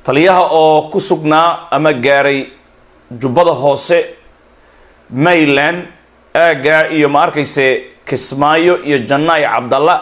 taliyaha oo ku sugnaa ama gaaray jubbada hoose mayland aaggaa iyo ma arkayse kismaayo iyo jannaay cabdalla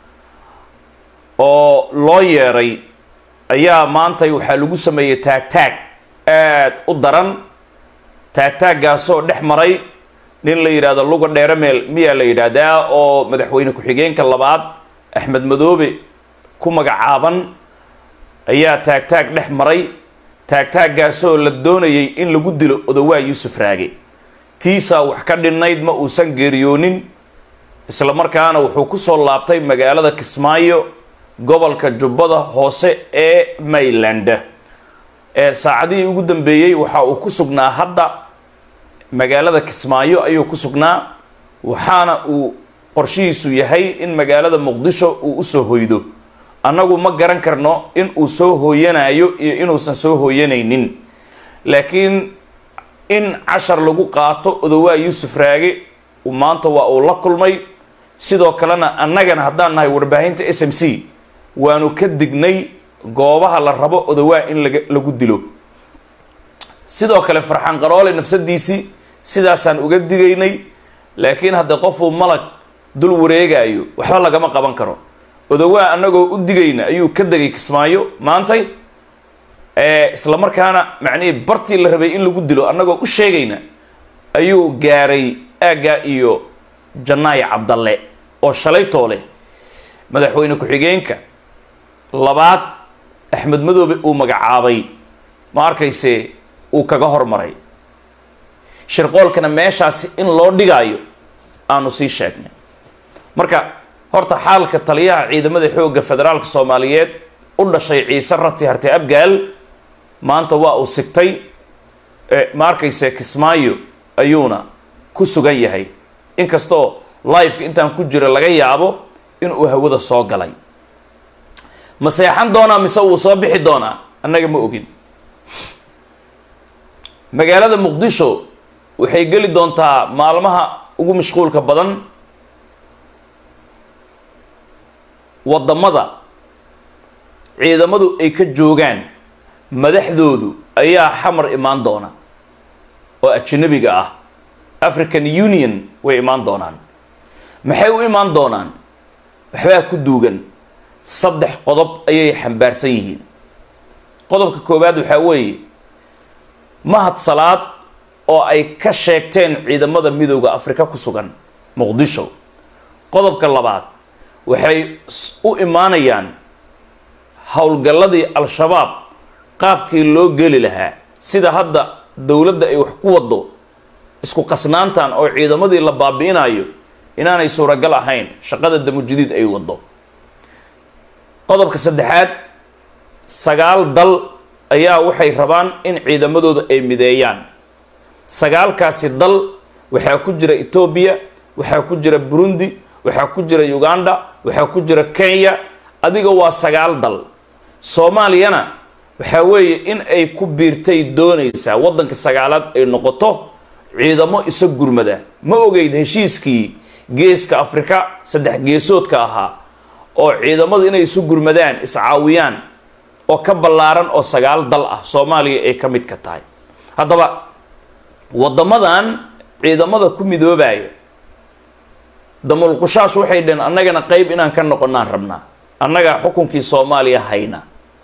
oo loo yeeray ayaa maantay waxaa lagu sameeyey taagtaag aad u daran taagtaaggaasoo dhex maray nin la yidhaahdo luga dheerameel miyaa la yidhaahdaa oo madaxweyne ku-xigeenka labaad axmed madoobe ku magacaaban ayaa taagtaag dhex maray taagtaaggaasoo la doonayay in lagu dilo odawaa yuusuf raage tiisaa wax ka dhinnayd ma uusan geeriyoonin isla markaana wuxuu kusoo laabtay magaalada kismaayo gobolka jubbada hoose ee mayland ee saacadihii ugu dambeeyey waxa uu ku sugnaa hadda magaalada kismaayo ayuu ku sugnaa waxaana uu qorshihiisu yahay in magaalada muqdisho uu usoo hoydo annagu ma garan karno in uu soo hooyanayo iyo inuusan soo hooyanaynin laakiin in cashar lagu qaato odawaa yuusuf raage maanta waa uu la kulmay sidoo kalena annagana haddaan nahay warbaahinta s m c waanu ka dignay goobaha la rabo odawaa in laga lagu dilo sidoo kale farxaan qaroole nafsadiisii sidaasaan uga digaynay laakiin hadda qofuu malag dul wareegayo waxba lagama qaban karo odawaa annagoo u digayna ayuu ka degay kismaayo maantay isla markaana macnihii bartii la rabay in lagu dilo annagoo u sheegayna ayuu gaaray aaggaa iyo jannaay cabdalle oo shalaytoo leh madaxweyne ku-xigeenka labaad axmed madoobe uu magacaabay ma arkayse uu kaga hormaray shirqoolkana meeshaasi in loo dhigaayo aanu sii sheegnay marka horta xaalka taliyaha ciidamada xoogga federaalka soomaaliyeed u dhashay ciise rati harte abgaal maanta waa uu sigtay ma arkayse kismaayo ayuuna ku sugan yahay inkastoo liveka intaan ku jiro laga yaabo inuu hawada soo galay ma seexan doonaa mise wuu soo bixi doonaa annaga ma ogin magaalada muqdisho waxay geli doontaa maalmaha ugu mashquulka badan waddamada ciidamadu ay ka joogaan madaxdoodu ayaa xamar imaan doona oo ajanabiga ah african union way imaan doonaan maxay u imaan doonaan waxbaa ku duugan saddex qodob ayay xambaarsan yihiin qodobka koowaad waxaa weeye mahad salaad oo ay ka sheegteen ciidamada midooda afrika ku sugan muqdisho qodobka labaad waxay u imaanayaan howlgalladii al-shabaab qaabkii loo geli lahaa sida hadda dowladda ay wax ku waddo isku qasnaantan oo ciidamadii la baabi'inayo inaanay suuragal ahayn shaqada damujadiid ay waddo qodobka saddexaad sagaal dal ayaa waxay rabaan in ciidamadooda ay mideeyaan sagaalkaasi dal waxaa ku jira etoobiya waxaa ku jira burundi waxaa ku jira uganda waxaa ku jira kenya adiga waa sagaal dal soomaaliyana waxaa weeye in ay ku biirtay doonaysaa waddanka sagaalaad ay noqoto ciidamo isa gurmada ma ogeyd heshiiskii geeska afrika saddex geesoodka ahaa oo ciidamadu inay isu gurmadaan iscaawiyaan oo ka ballaaran oo sagaal dal ah soomaaliya ay ka mid ka tahay haddaba waddamadan ciidamada ku midoobaya damulqushaash waxay dhaheen annagana qeyb inaan ka noqonaan rabnaa annagaa xukunkii soomaaliya hayna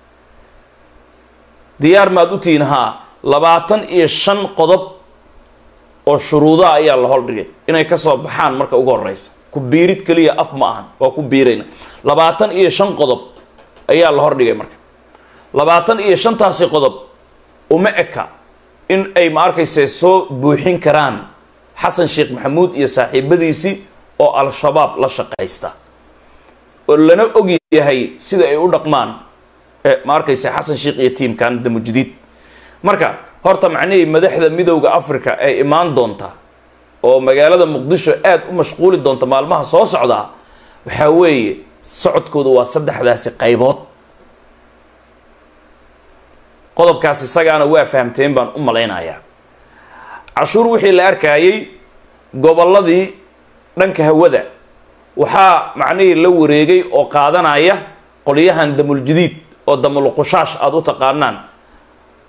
diyaar maad u tihiin haa labaatan iyo shan qodob oo shuruudaha ayaa la holdhigay inay kasoo baxaan marka ugu horeysa ku biirid keliya af ma ahan waa ku biirayna labaatan iyo shan qodob ayaa la hordhigay marka labaatan iyo shantaasi qodob uma eka in ay ma arkayse soo buuxin karaan xasan sheekh maxamuud iyo saaxiibadiisii oo al-shabaab la shaqaysta oo lana og yahay sida ay u dhaqmaan ma arkayse xasan sheekh iyo tiimkan damujadiid marka horta macnihii madaxda midowda africa ay imaan doonta oo magaalada muqdisho aada u mashquuli doonta maalmaha soo socdaa waxaa weeye socodkooda waa saddexdaasi qaybood qodobkaas isagaana waa fahamteen baan u malaynayaa cashuur wixii la arkayay gobolladii dhanka hawada waxaa macnihii la wareegay oo qaadanaya qolyahan damuljadiid oo damulqushaash aada u taqaanaan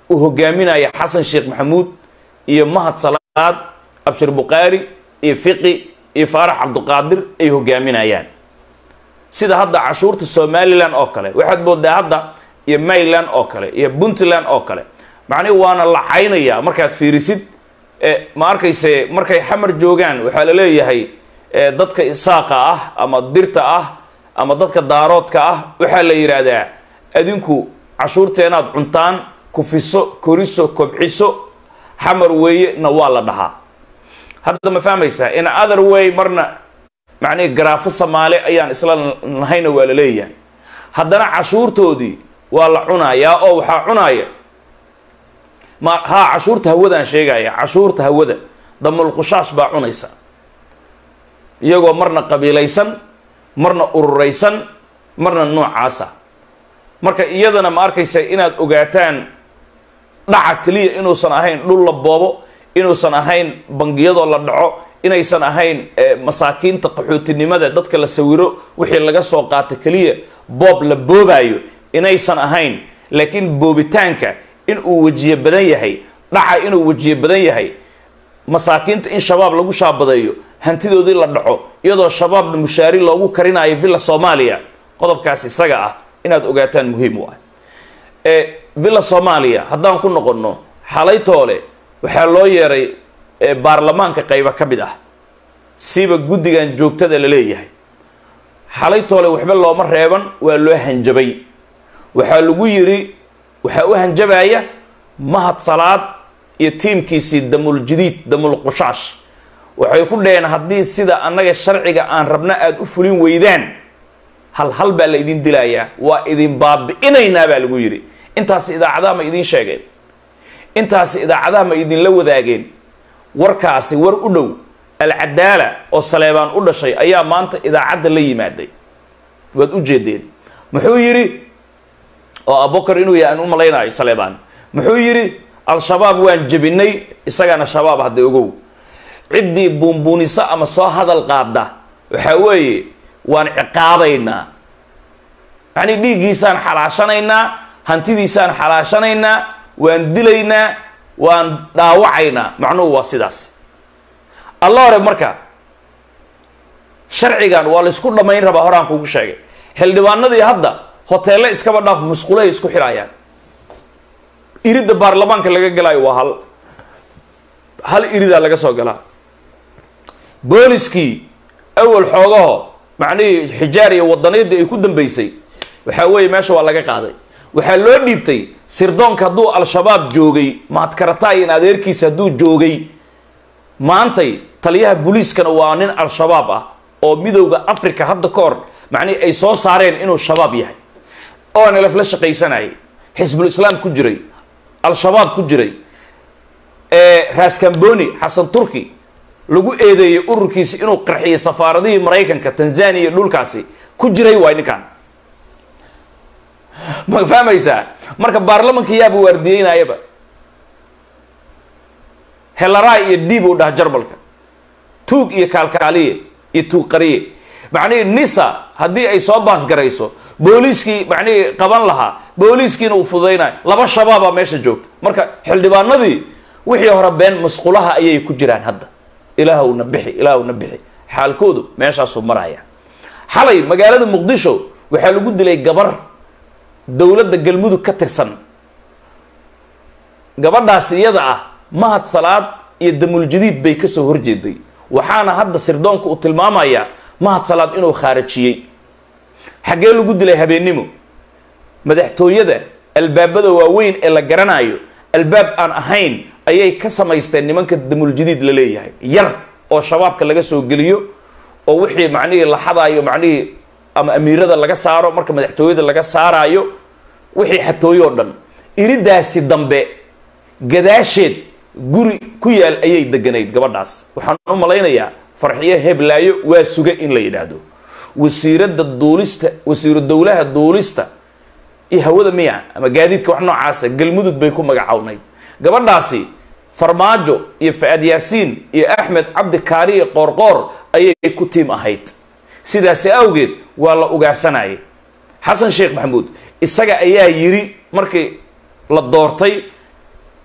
uu hogaaminaya xasan sheekh maxamuud iyo mahad salaad abshir bukhaari iyo fiqi iyo faarax cabduqaadir ay hogaaminayaan sida hadda cashuurta somalilan oo kale waxaad moodaa hadda iyo mayland oo kale iyo puntland oo kale macnihi waana la caynaya markaad fiirisid ma arkayse markay xamar joogaan waxaa la leeyahay dadka isaaqa ah ama dirta ah ama dadka daaroodka ah waxaa la yidhaahdaa adinku cashuurteenaad cuntaan kufiso koriso kobciso xamar weeye na waa la dhahaa hadda ma fahmaysaa in other way marna macnihi garaafo samaale ayaan isla nahayna waa la leeyahay haddana cashuurtoodii waa la cunayaa oo waxaa cunaya ma haa cashuurta hawadaan sheegaya cashuurta hawada damulqushaash baa cunaysa iyagoo marna qabiilaysan marna ururaysan marna noocaasa marka iyadana ma arkaysa inaad ogaataan dhaca keliya inuusan ahayn dhul la boobo inuusan ahayn bangiyadoo la dhaco inaysan ahayn masaakiinta qaxootinimada dadka la sawiro wixii laga soo qaata keliya boob la boobaayo inaysan ahayn laakiin boobitaanka in uu wejiye badan yahay dhaca inuu wejiye badan yahay masaakiinta in shabaab lagu shaabadeeyo hantidoodii la dhaco iyadoo shabaabna mushaari loogu karinayo villa soomaaliya qodobkaas isaga ah inaad ogaataan muhiim u ah villa soomaaliya haddaan ku noqonno xalaytoole waxaa loo yeeray baarlamaanka qayba ka mid ah siba guddigan joogtada la leeyahay xalaytoole waxba looma reeban waa loo hanjabay waxaa lagu yiri waxaa u hanjabaya mahad salaad iyo tiimkiisii damul jadiid damul qushaash waxay ku dhaheen haddii sida annaga sharciga aan rabna aada u fulin weydaan hal hal baa la idin dilayaa waa idin baabi'inaynaa baa lagu yidhi intaasi idaacadaha ma idiin sheegeen intaasi idaacadaha ma idinla wadaageen warkaasi war u dhow alcadaala oo saleebaan u dhashay ayaa maanta idaacadda la yimaaday waad u jeedeen muxuu yidhi oo abokar inuu yahay aan u malaynayo saleebaan muxuu yidhi al-shabaab waan jebinay isagana shabaab hadda ogow ciddii buunbuunisa ama soo hadal qaada waxaa weeye waan ciqaabaynaa yacnii dhiiggiisaan xalaashanaynaa hantidiisaan xalaashanaynaa waan dilaynaa waan dhaawacaynaa macnuhu waa sidaas alla hore marka sharcigan waa laysku dhammayn rabaa horaan kugu sheegay xildhibaanadii hadda hoteelle iskaba dhaaf musqulahay isku xidhayaan iridda baarlamaanka laga galaayo waa hal hal iridaa laga soo galaa booliskii awal xoogaho macnihii xijaar iyo wadaniyaddii ay ku dambeysay waxaa weeye meesha waa laga qaaday waxaa loo dhiibtay sirdoonka hadduu al-shabaab joogay mahadkarataay in adeerkiisa hadduu joogay maantay taliyaha booliiskana waa nin al-shabaab ah oo midowda africa hadda ka hor macnihi ay soo saareen inuu shabaab yahay oo nlf la shaqaysanayay xisbul islaam ku jiray al-shabaab ku jiray raskamboni xasan turki lagu eedeeyey ururkiisi inuu qarxiyay safaaradihii maraykanka tanzania iyo dhulkaasi ku jiray waay ninkan ma fahmaysaa marka baarlamanka yaaba waardiyeynayaba helaraay iyo diib uu dhaha jarmalka tuug iyo kaalkaaliye iyo tuug qariye macnihii nisa haddii ay soo baasgarayso booliiskii macnihii qaban lahaa booliiskiina uu fududaynayo laba shabaabaa meesha joogta marka xildhibaanadii wixii hore been masqulaha ayay ku jiraan hadda ilaahwna bixi ilaahwna bixi xaalkoodu meeshaasuu maraya xalay magaalada muqdisho waxaa lagu dilay gabar dowladda galmudug ka tirsan gabadhaas iyada ah mahad salaad iyo damuljadiid bay kasoo horjeeday waxaana hadda sirdoonka uu tilmaamayaa mahad salaad inuu khaarajiyey xaggee lagu dilay habeennimo madaxtooyada albaabada waaweyn ee la garanayo albaab aan ahayn ayay ka samaysteen nimanka damuljadiid la leeyahay yar oo shabaabka laga soo geliyo oo wixii macnihii la xadaayo macnihii ama amiirada laga saaro marka madaxtooyada laga saaraayo wixii xatooyo oo dhan iridaasi dambe gadaasheed guri ku yaal ayay deganayd gabadhaas waxaan u malaynayaa farxiyo heblaayo waa suga in la yidhaahdo wasiiradda duulista wasiiru dowlaha duulista iyo hawada miya ama gaadiidka wax noocaasa galmudug bay ku magacawnayd gabadhaasi farmaajo iyo fa-aad yaasiin iyo axmed cabdi kaariye qoorqoor ayay ku tiim ahayd sidaasi awgeed waa la ugaarsanayay xasan sheekh maxamuud isaga ayaa yiri markii la doortay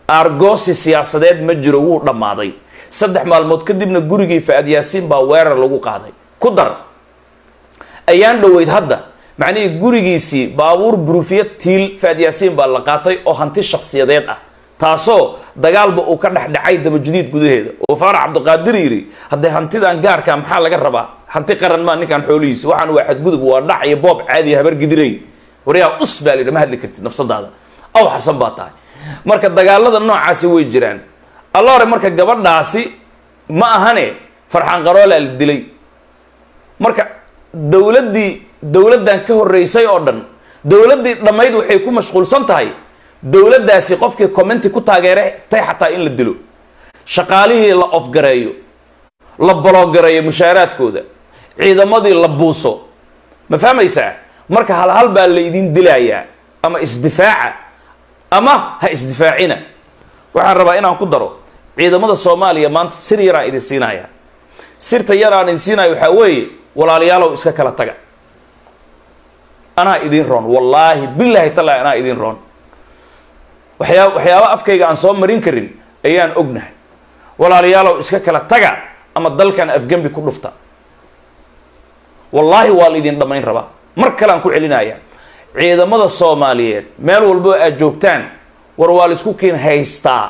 argosi siyaasadeed ma jiro wuu dhammaaday saddex maalmood kadibna gurigii fa-ad yaasiin baa weerar lagu qaaday ku dar ayaan dhoweyd hadda macnihii gurigiisii baabuur burufiya tiil fa-ad yaasiin baa la qaatay oo hanti shakhsiyadeed ah taasoo dagaalba uu ka dhexdhacay dabajudiid gudaheeda oo faarax cabdiqaadir yidhi haddee hantidan gaarka maxaa laga rabaa hanti qaran maa ninkan xoolihiisa waxaan waa xadgudub waa dhac iyo boob caadiya habar gidiray waryaa us baa layidhi ma hadli kartid nafsadaada aw xasan baa tahay marka dagaalada noocaasi way jiraan alla hore marka gabadhaasi ma ahane farxaan qaroolaa la dilay marka dowladdii dowladdan ka horreysay oo dhan dowladdii dhammayd waxay ku mashquulsan tahay dowladdaasi qofkii commenti ku taageeray tay xataa in la dilo shaqaalihii la ofgareeyo la baloogareeyo mushaaraadkooda ciidamadii la buuso ma fahmaysaa marka halhal baa la idin dilayaa ama isdifaaca ama ha isdifaacina waxaan rabaa inaan ku daro ciidamada soomaaliya maanta sir yaraan idin siinaya sirta yaraan idin siinaya waxaa weeye walaalayaalow iska kala taga anaa idin roon wallaahi bilaahi tallaahi anaa idin roon waxyaa waxyaaba afkayga aan soo marin karin ayaan ognahay walaalayaalow iska kala taga ama dalkan afgembi ku dhufta wallaahi waa la idin dhammayn rabaa mar kale aan ku celinaya ciidamada soomaaliyeed meel walbo aad joogtaan war waa la isku kiin haystaa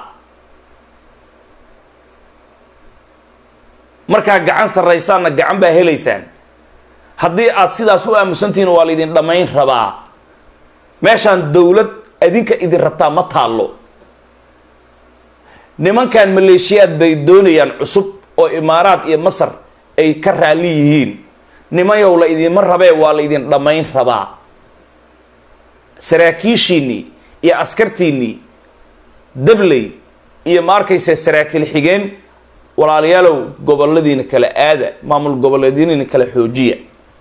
markaa gacan sarraysaanna gacan baa helaysaan haddii aad sidaas u aamusantihiin waa la idin dhammayn rabaa meeshaan dowlad adinka idin rabtaa ma taallo nimankan maleeshiyaad bay doonayaan cusub oo imaaraad iyo masar ay ka raalli yihiin nimanyow la idinma rabee waa la idin dhammayn rabaa saraakiishiinnii iyo askartiinnii dabley iyo ma arkaysa saraakiil xigeen walaalayaalow goboladiina kala aada maamul goboleedyadiina kala xoojiya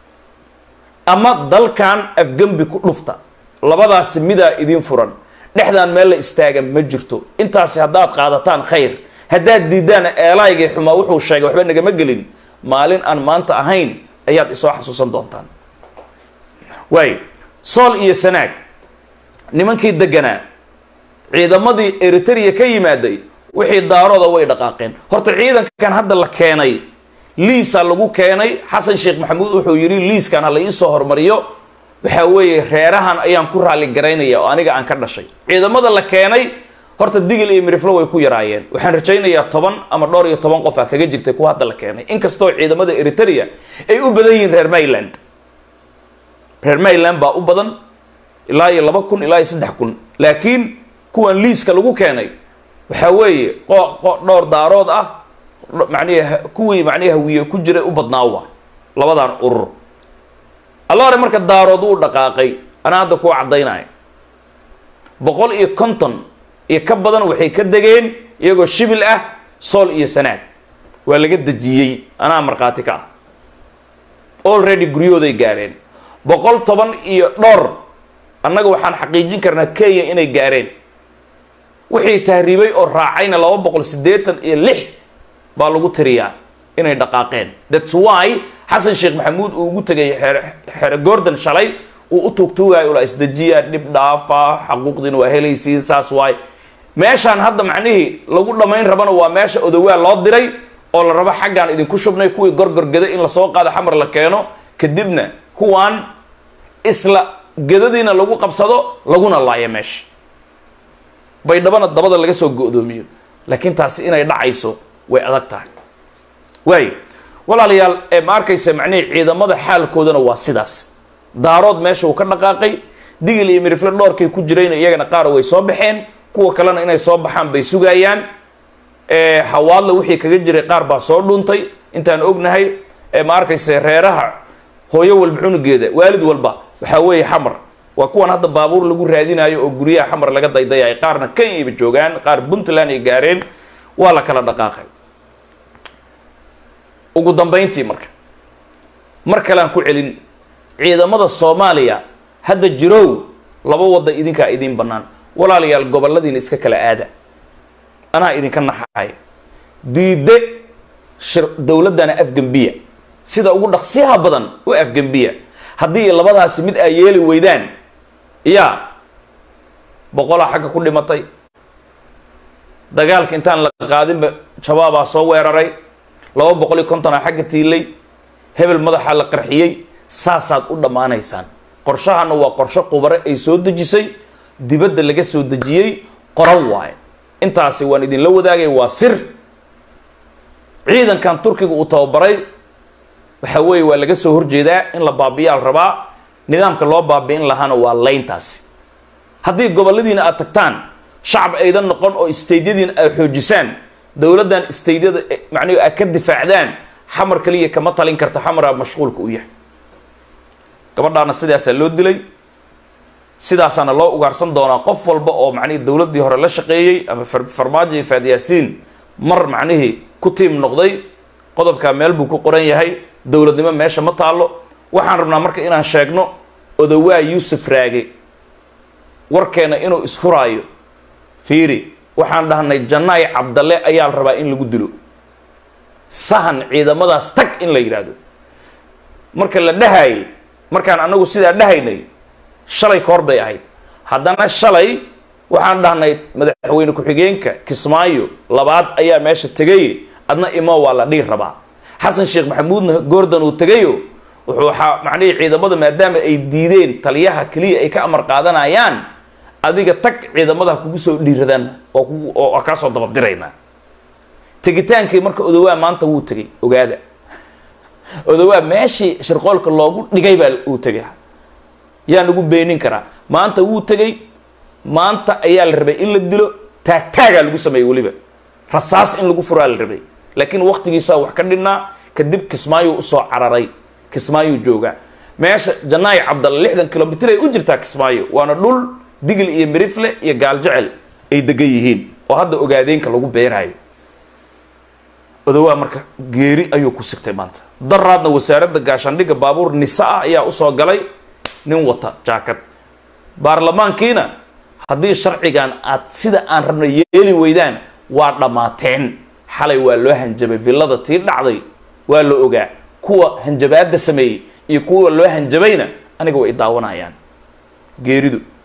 ama dalkan afgembi ku dhufta labadaasi midaa idin furan dhexdaan meel la istaaga ma jirto intaasi haddaad qaadataan khayr haddaad diidaan eelaygii xumaa wuxuu sheegay waxba nagama gelin maalin aan maanta ahayn ayaad isoo xasuusan doontaan waay sool iyo sanaag nimankii deganaa ciidamadii eritrea ka yimaaday wixii daarooda way dhaqaaqeen horta ciidankan hadda la keenay liisa lagu keenay xasan sheekh maxamuud wuxuu yidhi liiskan ha la iisoo hormariyo waxaa weeye reerahan ayaan ku raalli garaynaya oo aniga aan ka dhashay ciidamada la keenay horta digil iyo miriflo way ku yaraayeen waxaan rajaynayaa toban ama dhowr iyo toban qof ah kaga jirtay kuwa hadda la keenay inkastoo ciidamada eritrea ay u badan yihiin reer mayland reer mayland baa u badan ilaa iyo laba kun ilaa iyo saddex kun laakiin kuwan liiska lagu keenay waxaa weeye qo qo dhowr daarood ah macnihi kuwii macnihi hawiye ku jiray u badnaa waa labadan urur alla hore marka daarood uu dhaqaaqay anaa hadda kuwa caddaynaya boqol iyo konton iyo ka badan waxay ka degeen iyagoo shibil ah sool iyo sanaag waa laga dejiyey anaa markhaati ka ah already guryahooday gaareen boqol toban iyo dhowr annaga waxaan xaqiijin karnaa kenya inay gaareen wixii tahriibay oo raacayna laba boqol siddeetan iyo lix baa lagu tiriyaa inay dhaqaaqeen thats why xasan sheekh maxamuud uu ugu tegay xere gordon shalay uu u tuugtuugayo ula isdejiya dhib dhaafa xaquuqdiina waa helaysiin saas waay meeshaan hadda macnihii lagu dhammayn rabana waa meesha odawaa loo diray oo la rabo xaggaan idinku shubnay kuwii gorgorgeda in lasoo qaado xamar la keeno kadibna kuwaan isla gedadiina lagu qabsado laguna laayo meesha baydhabana dabada laga soo go-doomiyo laakiin taasi inay dhacayso way adag tahay waayo walaalayaal ee ma arkaysa macnihii ciidamada xaalkoodana waa sidaas daarood meesha uu ka dhaqaaqay digil iyo mirifle dhoorkay ku jirayna iyagana qaar way soo baxeen kuwa kalena inay soo baxaan bay sugayaan hawaadla wixii kaga jiray qaar baa soo dhuuntay intaan ognahay ma arkaysa reeraha hooyo walba cunugeeda waalid walba waxaa weeye xamar waa kuwan hadda baabuur lagu raadinayo oo guryaha xamar laga daydayayo qaarna kenyaba joogaan qaar puntland ay gaareen waa la kala dhaqaaqay ugu dambayntii marka mar kalean ku celin ciidamada soomaaliya hadda jirow laba wadda idinkaa idiin bannaan walaalayaal goboladiina iska kala aada anaa idinka naxaya diide shir dowladdana afgembiya sida ugu dhaqsiyaha badan u afgembiya haddii labadaasi mid ay yeeli weydaan yaa boqolaa xagga ku dhimatay dagaalka intaan la qaadinba jawaabaa soo weeraray laba boqol iyo kontonaa xagga tiilay hebel madaxaa la qarxiyey saasaad u dhammaanaysaan qorshahana waa qorsho qubare ay soo dejisay dibadda laga soo dejiyey qoran waaye intaasi waan idinla wadaagay waa sir ciidankan turkiga uu tababaray waxa weeye waa laga soo horjeedaa in la baabiyaal rabaa nidaamka loo baabi'in lahaana waa layntaasi haddii goboladiina aad tagtaan shacab aydan noqon oo staydyadiina aad xoojisaan dowladdan staydyada macnihi aad ka difaacdaan xamar kaliya kama talin karta xamaraa mashquulka u yahay gabadhaana sidaasaa loo dilay sidaasaana loo ugaarsan doonaa qof walba oo macnihi dowladdii hore la shaqeeyey ama farmaajo iyo faadyaasiin mar macnihii ku tiim noqday qodobkaa meel buu ku qoran yahay dowladnimo meesha ma taallo waxaan rabnaa marka inaan sheegno odowaa yuusuf raage warkeena inuu isfuraayo fiiri waxaan dhahnay jannaay cabdalle ayaa la rabaa in lagu dilo sahan ciidamadaas tag in la yidhaahdo marka la dhahaayay markaan anagu sidaa dhahaynay shalay ka hor bay ahayd haddana shalay waxaan dhahnay madaxweyne ku-xigeenka kismaayo labaad ayaa meesha tegay adna imo waa la dhiir rabaa xasan sheekh maxamuudna goordan uu tegayo wuxuu waxaa macnihii ciidamada maadaama ay diideen taliyaha keliya ay ka amar qaadanayaan adiga tag ciidamadaha kugu soo dhiiradaan oo kugu oo kaasoo dabadiraynaa tegitaankii marka odowaa maanta wuu tegay ogaada odowaa meeshii shirqoolka loogu dhigay baa uu tegay yaa nagu beenin karaa maanta wuu tegay maanta ayaa la rabay in la dilo taagtaagaa lagu sameeyey weliba rasaas in lagu furaa la rabay laakiin waktigiisaa wax ka dhinnaa kadib kismaayo usoo cararay kismaayuu joogaa meesha janaayi cabdalle lixdan kilomitr ay u jirtaa kismaayo waana dhul digil iyo mirifle iyo gaaljecel ay degan yihiin oo hadda ogaadeenka lagu beeraayo odowaa marka geeri ayuu ku sigtay maanta daraadna wasaaradda gaashaandhigga baabuur nisa ah ayaa usoo galay nin wata jaakad baarlamaankiina haddii sharcigan aad sida aan rabna yeeli weydaan waa dhammaateen xalay waa loo hanjabay villada tii dhacday waa la ogaa kuwa hanjabaadda sameeyey iyo kuwa loo hanjabayna aniga way daawanayaan geeridu